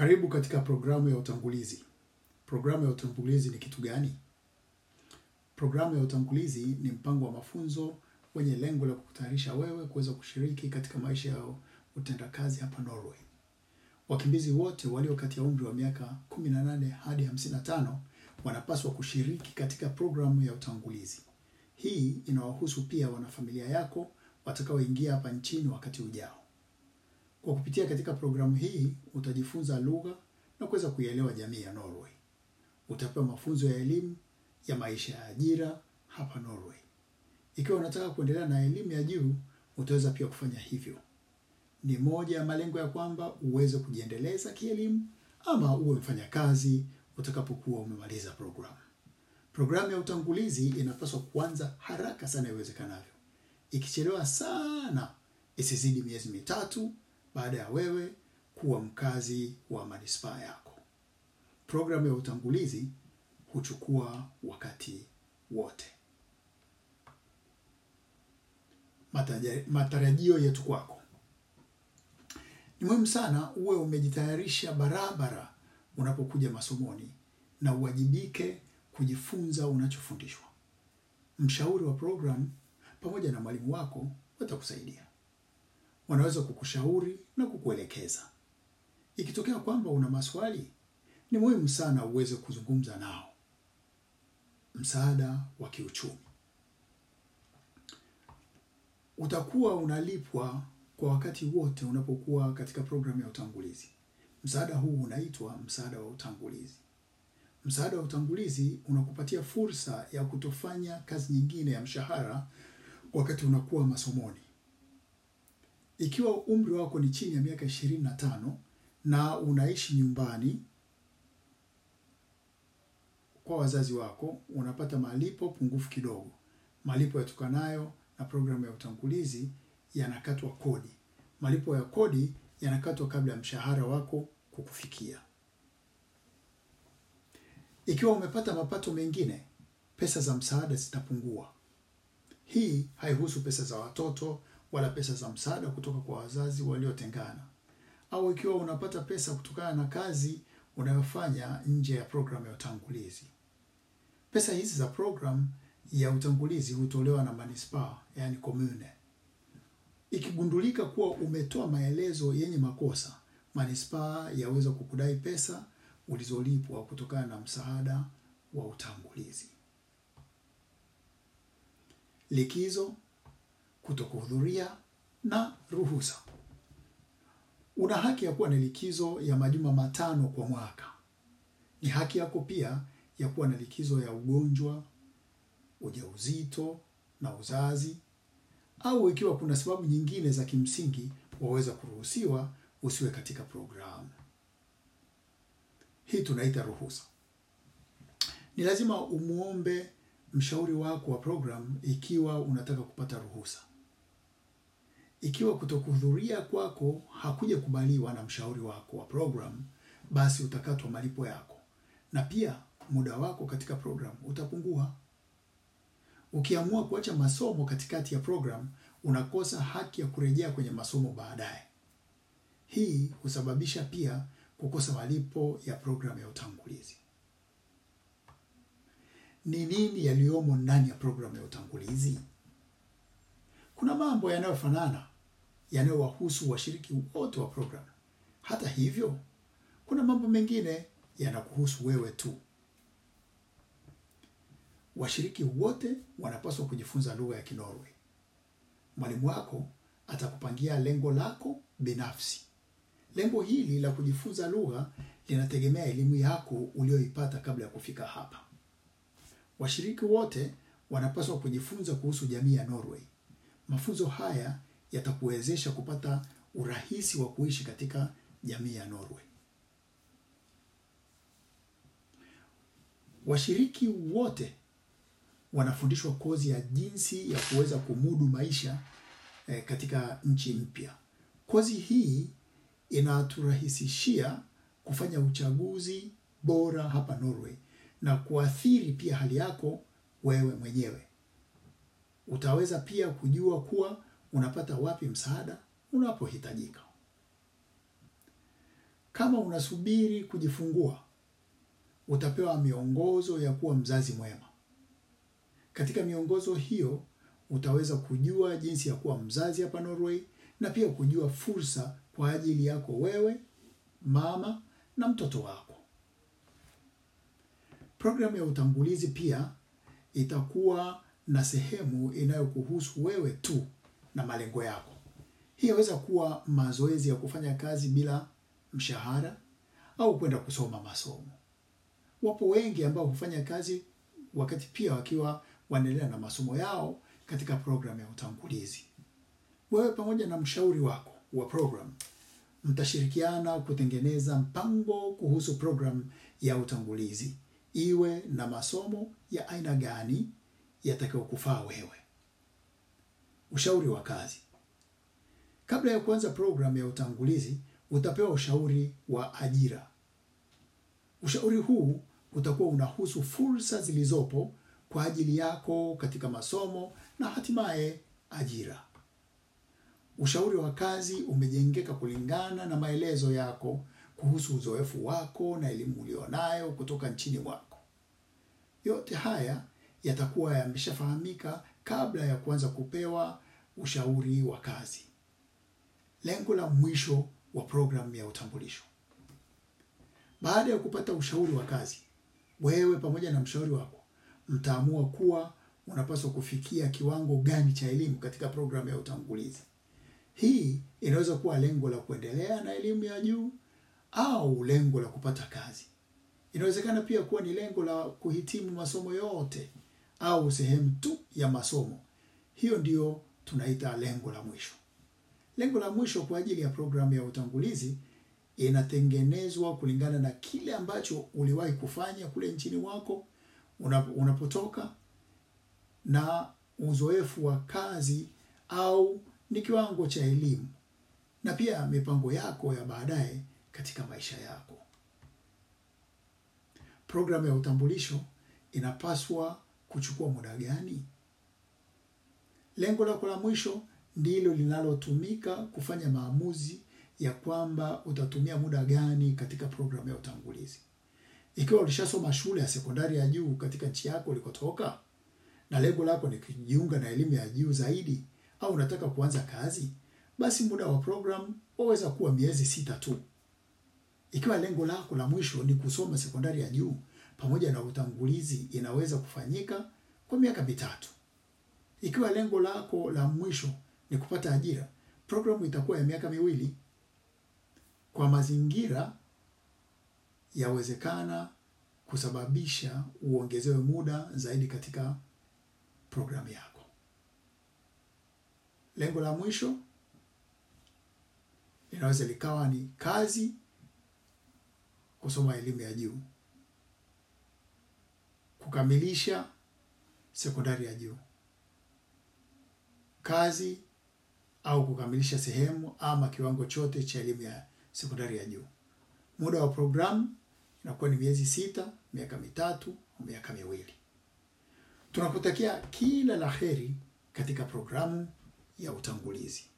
Karibu katika programu ya utangulizi. Programu ya utangulizi ni kitu gani? Programu ya utangulizi ni mpango wa mafunzo wenye lengo la kukutayarisha wewe kuweza kushiriki katika maisha ya utendakazi hapa Norway. Wakimbizi wote walio kati ya umri wa miaka 18 hadi 55 wanapaswa kushiriki katika programu ya utangulizi. Hii inawahusu pia wanafamilia yako watakaoingia hapa nchini wakati ujao. Kwa kupitia katika programu hii utajifunza lugha na kuweza kuielewa jamii ya Norway. Utapewa mafunzo ya elimu ya maisha ya ajira hapa Norway. Ikiwa unataka kuendelea na elimu ya juu, utaweza pia kufanya hivyo. Ni moja ya malengo ya kwamba uweze kujiendeleza kielimu ama uwe mfanyakazi utakapokuwa umemaliza programu. Programu ya utangulizi inapaswa kuanza haraka sana iwezekanavyo. Ikichelewa sana, isizidi miezi mitatu baada ya wewe kuwa mkazi wa manispaa yako. Programu ya utangulizi huchukua wakati wote. Mataja- Matarajio yetu kwako. Ni muhimu sana uwe umejitayarisha barabara unapokuja masomoni na uwajibike kujifunza unachofundishwa. Mshauri wa programu pamoja na mwalimu wako watakusaidia. Wanaweza kukushauri na kukuelekeza. Ikitokea kwamba una maswali, ni muhimu sana uweze kuzungumza nao. Msaada wa kiuchumi. Utakuwa unalipwa kwa wakati wote unapokuwa katika programu ya utangulizi. Msaada huu unaitwa msaada wa utangulizi. Msaada wa utangulizi unakupatia fursa ya kutofanya kazi nyingine ya mshahara wakati unakuwa masomoni. Ikiwa umri wako ni chini ya miaka ishirini na tano na unaishi nyumbani kwa wazazi wako, unapata malipo pungufu kidogo. Malipo yatokanayo na programu ya utangulizi yanakatwa kodi. Malipo ya kodi yanakatwa kabla ya mshahara wako kukufikia. Ikiwa umepata mapato mengine, pesa za msaada zitapungua. Hii haihusu pesa za watoto wala pesa za msaada kutoka kwa wazazi waliotengana, au ikiwa unapata pesa kutokana na kazi unayofanya nje ya programu ya utangulizi. Pesa hizi za programu ya utangulizi hutolewa na manispaa, yani commune. Ikigundulika kuwa umetoa maelezo yenye makosa, manispaa yaweza kukudai pesa ulizolipwa kutokana na msaada wa utangulizi. Likizo, kutokuhudhuria na ruhusa. Una haki ya kuwa na likizo ya majuma matano kwa mwaka. Ni haki yako pia ya kuwa na likizo ya ugonjwa, ujauzito na uzazi, au ikiwa kuna sababu nyingine za kimsingi waweza kuruhusiwa usiwe katika programu. Hii tunaita ruhusa. Ni lazima umuombe mshauri wako wa programu ikiwa unataka kupata ruhusa. Ikiwa kutokuhudhuria kwako hakuja kubaliwa na mshauri wako wa programu, basi utakatwa malipo yako na pia muda wako katika programu utapungua. Ukiamua kuacha masomo katikati ya programu, unakosa haki ya kurejea kwenye masomo baadaye. Hii husababisha pia kukosa malipo ya programu ya utangulizi. Ni nini yaliyomo ndani ya programu ya utangulizi? Kuna mambo yanayofanana yanayowahusu washiriki wote wa programu. Hata hivyo, kuna mambo mengine yanakuhusu wewe tu. Washiriki wote wanapaswa kujifunza lugha ya Kinorwe. Mwalimu wako atakupangia lengo lako binafsi. Lengo hili la kujifunza lugha linategemea elimu yako ulioipata kabla ya kufika hapa. Washiriki wote wanapaswa kujifunza kuhusu jamii ya Norway. Mafunzo haya yatakuwezesha kupata urahisi wa kuishi katika jamii ya Norway. Washiriki wote wanafundishwa kozi ya jinsi ya kuweza kumudu maisha eh, katika nchi mpya. Kozi hii inaturahisishia kufanya uchaguzi bora hapa Norway na kuathiri pia hali yako wewe mwenyewe. Utaweza pia kujua kuwa unapata wapi msaada unapohitajika. Kama unasubiri kujifungua, utapewa miongozo ya kuwa mzazi mwema. Katika miongozo hiyo utaweza kujua jinsi ya kuwa mzazi hapa Norway na pia kujua fursa kwa ajili yako wewe, mama na mtoto wako. Programu ya utangulizi pia itakuwa na sehemu inayokuhusu wewe tu na malengo yako. Hii yaweza kuwa mazoezi ya kufanya kazi bila mshahara au kwenda kusoma masomo. Wapo wengi ambao hufanya kazi wakati pia wakiwa wanaendelea na masomo yao katika programu ya utangulizi. Wewe pamoja na mshauri wako wa program mtashirikiana kutengeneza mpango kuhusu programu ya utangulizi, iwe na masomo ya aina gani yatakayokufaa wewe. Ushauri wa kazi. Kabla ya kuanza programu ya utangulizi, utapewa ushauri wa ajira. Ushauri huu utakuwa unahusu fursa zilizopo kwa ajili yako katika masomo na hatimaye ajira. Ushauri wa kazi umejengeka kulingana na maelezo yako kuhusu uzoefu wako na elimu ulionayo kutoka nchini mwako. Yote haya yatakuwa yameshafahamika kabla ya kuanza kupewa ushauri wa kazi. Lengo la mwisho wa programu ya utambulisho. Baada ya kupata ushauri wa kazi, wewe pamoja na mshauri wako mtaamua kuwa unapaswa kufikia kiwango gani cha elimu katika programu ya utangulizi. Hii inaweza kuwa lengo la kuendelea na elimu ya juu au lengo la kupata kazi. Inawezekana pia kuwa ni lengo la kuhitimu masomo yote au sehemu tu ya masomo. Hiyo ndiyo tunaita lengo la mwisho. Lengo la mwisho kwa ajili ya programu ya utangulizi inatengenezwa kulingana na kile ambacho uliwahi kufanya kule nchini mwako unapotoka na uzoefu wa kazi au ni kiwango cha elimu na pia mipango yako ya baadaye katika maisha yako. Programu ya utambulisho inapaswa kuchukua muda gani? Lengo lako la mwisho ndilo linalotumika kufanya maamuzi ya kwamba utatumia muda gani katika programu ya utangulizi. Ikiwa ulishasoma shule ya sekondari ya juu katika nchi yako ulikotoka na lengo lako ni kujiunga na elimu ya juu zaidi au unataka kuanza kazi, basi muda wa programu waweza kuwa miezi sita tu. Ikiwa lengo lako la mwisho ni kusoma sekondari ya juu pamoja na utangulizi, inaweza kufanyika kwa miaka mitatu. Ikiwa lengo lako la mwisho ni kupata ajira, programu itakuwa ya miaka miwili. Kwa mazingira yawezekana kusababisha uongezewe muda zaidi katika programu yako. Lengo la mwisho linaweza likawa ni kazi, kusoma elimu ya juu, kukamilisha sekondari ya juu, kazi au kukamilisha sehemu ama kiwango chote cha elimu ya sekondari ya juu. Muda wa programu inakuwa ni miezi sita, miaka mitatu au miaka miwili. Tunakutakia kila la heri katika programu ya utangulizi.